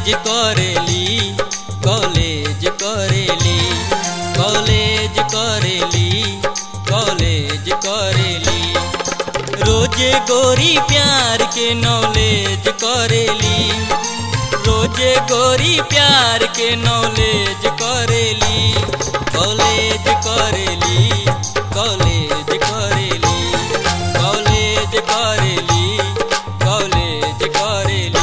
करेली कॉलेज करेली कॉलेज करेली कॉलेज करेली रोजे गोरी प्यार के नॉलेज करेली रोजे गोरी प्यार के नॉलेज करेली कॉलेज करेली कॉलेज करेली कॉलेज करेली कॉलेज करेली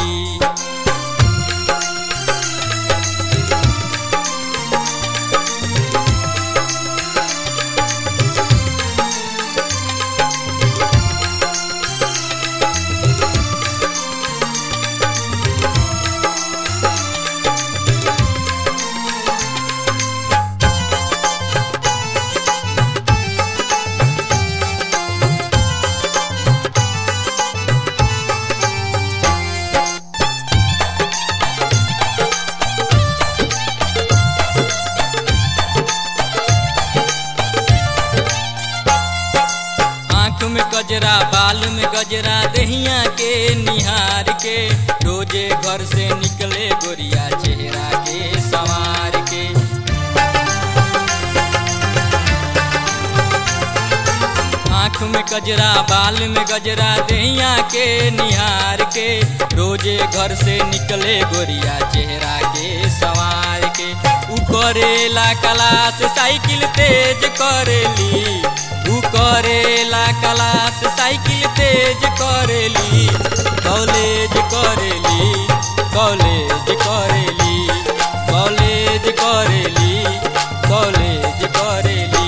आँख में गजरा बाल में गजरा दहिया के निहार के रोजे घर से निकले गोरिया चेहरा के संवार के आँख में गजरा बाल में गजरा दहिया के निहार के रोजे घर से निकले गोरिया चेहरा के संवार के उ करेला क्लास साइकिल तेज करेली उ करेला क्लास साइकिल तेज करेली कॉलेज करेली कॉलेज करेली कॉलेज करेली कॉलेज करेली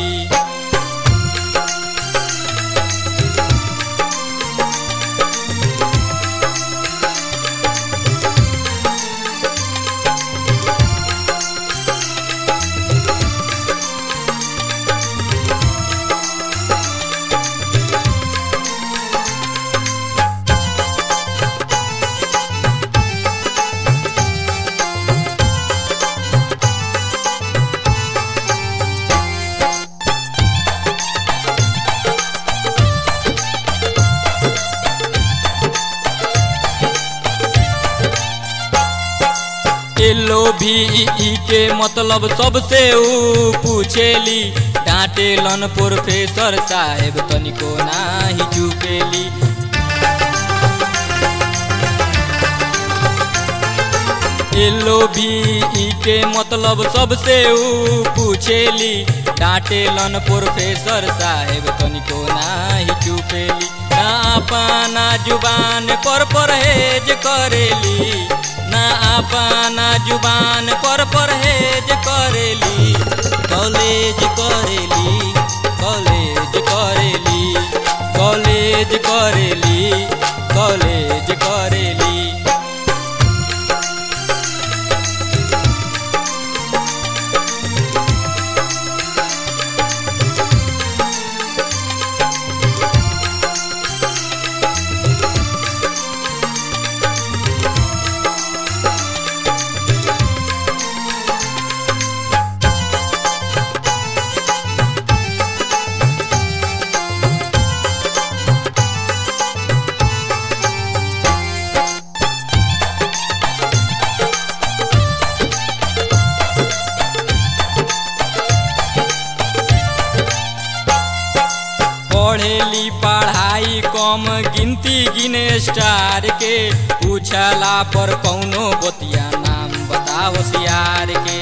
एलो भी ई के मतलब सबसे ऊ पूछेली डांटेलन प्रोफेसर साहेब तनिको नाही चुकेली एलो भी ई के मतलब सबसे ऊ पूछेली डांटेलन प्रोफेसर साहेब तनिको नाही चुकेली ना अपना जुबान पर परहेज करेली ना अपना जुबान पर परहेज करेली कॉलेज करेली कॉलेज करेली कॉलेज करेली कॉलेज करेली पढ़ेली पढ़ाई कम गिनती गिने स्टार के पूछला पर कौनो बतिया नाम बताओ होशियार के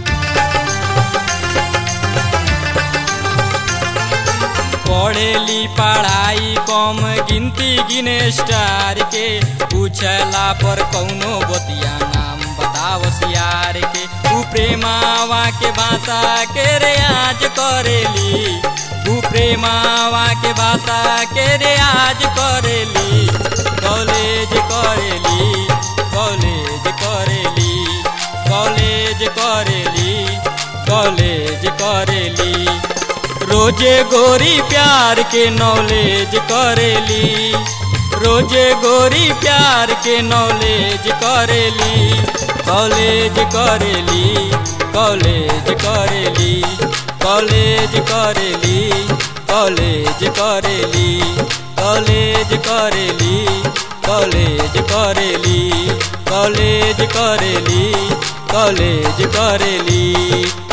पढ़ेली पढ़ाई कम गिनती गिने स्टार के पूछला पर कौनो बतिया नाम बताओ होशियार के तू प्रेमावा के भाषा के रियाज करेली तू प्रेमावा के भाषा के रियाज करेली कॉलेज करेली कॉलेज करेली कॉलेज करेली कॉलेज करेली रोजे गोरी प्यार के नॉलेज करेली रोजे गोरी प्यार के नॉलेज करेली कॉलेज करेली कॉलेज करेली कॉलेज करेली कॉलेज करेली कॉलेज करेली कॉलेज करेली कॉलेज करेली कॉलेज करेली